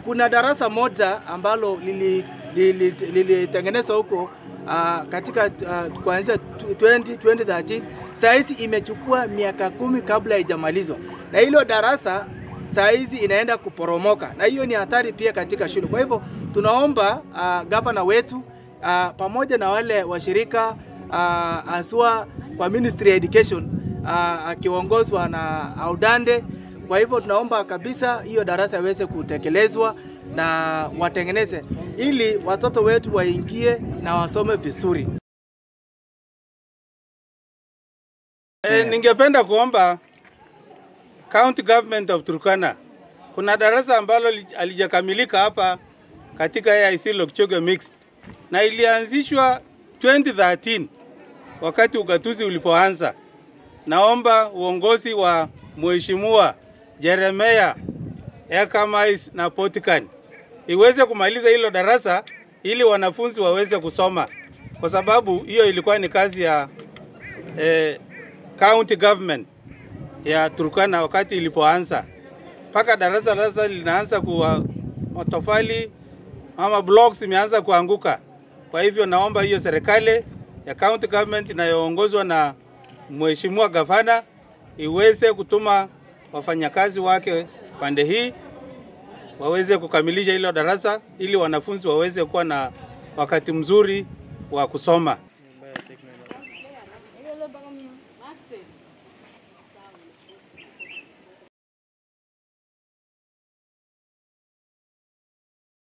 kuna darasa moja ambalo lilitengenezwa lili, lili huko uh, katika uh, kuanzia 20, 2013 saa hizi imechukua miaka kumi kabla haijamalizwa, na hilo darasa saa hizi inaenda kuporomoka, na hiyo ni hatari pia katika shule. Kwa hivyo tunaomba uh, gavana wetu uh, pamoja na wale washirika uh, aswa kwa Ministry ya Education uh, akiongozwa na Audande. Kwa hivyo tunaomba kabisa hiyo darasa iweze kutekelezwa na watengeneze ili watoto wetu waingie na wasome vizuri. E, ningependa kuomba County Government of Turkana, kuna darasa ambalo alijakamilika hapa katika AIC Lokchoge Mixed na ilianzishwa 2013 wakati ugatuzi ulipoanza. Naomba uongozi wa Mheshimiwa Jeremia Ekamais na Potikan iweze kumaliza hilo darasa ili wanafunzi waweze kusoma, kwa sababu hiyo ilikuwa ni kazi ya eh, county government ya Turkana wakati ilipoanza, mpaka darasa sasa linaanza kuwa matofali ama blocks imeanza kuanguka. Kwa hivyo naomba hiyo serikali ya county government inayoongozwa na mheshimiwa gavana iweze kutuma wafanyakazi wake pande hii waweze kukamilisha hilo darasa ili wanafunzi waweze kuwa na wakati mzuri wa kusoma.